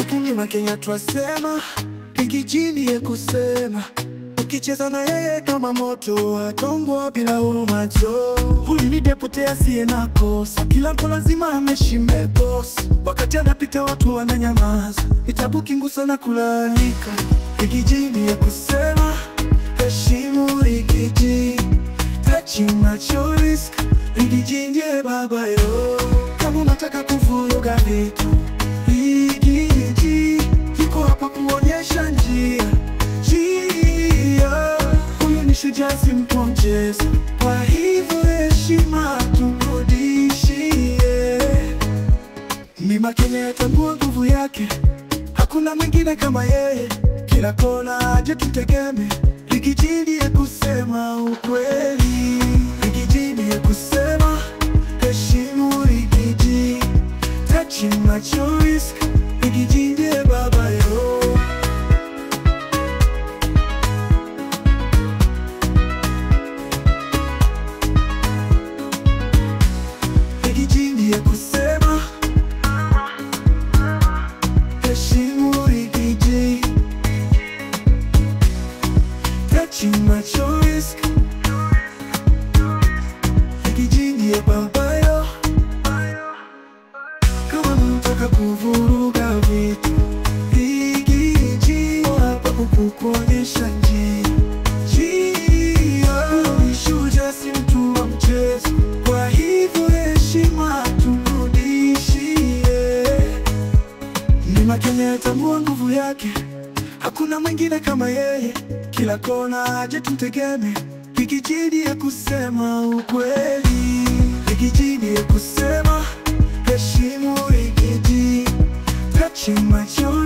Mlima Kenya twasema, kijijini ye kusema, ukicheza na yeye kama moto, atongwa bila huruma jo. Huyu ni deputy asiye na kosa, kila mtu lazima ameshime boss. Wakati anapita watu wananyamaza, itabu kingusa na kulalamika. Kijijini ye kusema, heshimu Rigiji, touching macho risk, Rigiji ndiye baba yo. Kama unataka kuvuruga vitu Rigiji yuko hapa kuonyesha njia njia. Huyu ni shujaa, si mtu wa mchezo, kwa hivyo heshima tumrudishie. Mlima Kenya yatambua nguvu yake, hakuna mwingine kama yeye. Kila kona aje tutegeme, Rigiji ya kusema ukweli, Rigiji ya kusema heshimu Rigiji, touching macho risk, Rigiji ndiye baba yo. Rigiji ndiye kusema heshimu Rigiji, touching macho risk, Rigiji ndiye baba yo. Kama mnataka kuvuruga vitu, Rigiji hapa kukuonyesha njia njia. Ni shujaa, si mtu wa mchezo, kwa hivyo heshima tumrudishie. Mlima Kenya yatambua nguvu yake, hakuna mwingine kama yeye. Kila kona aje tumtegeme, Rigiji ya kusema ukweli, Rigiji ya kusema heshimu Rigiji, touching macho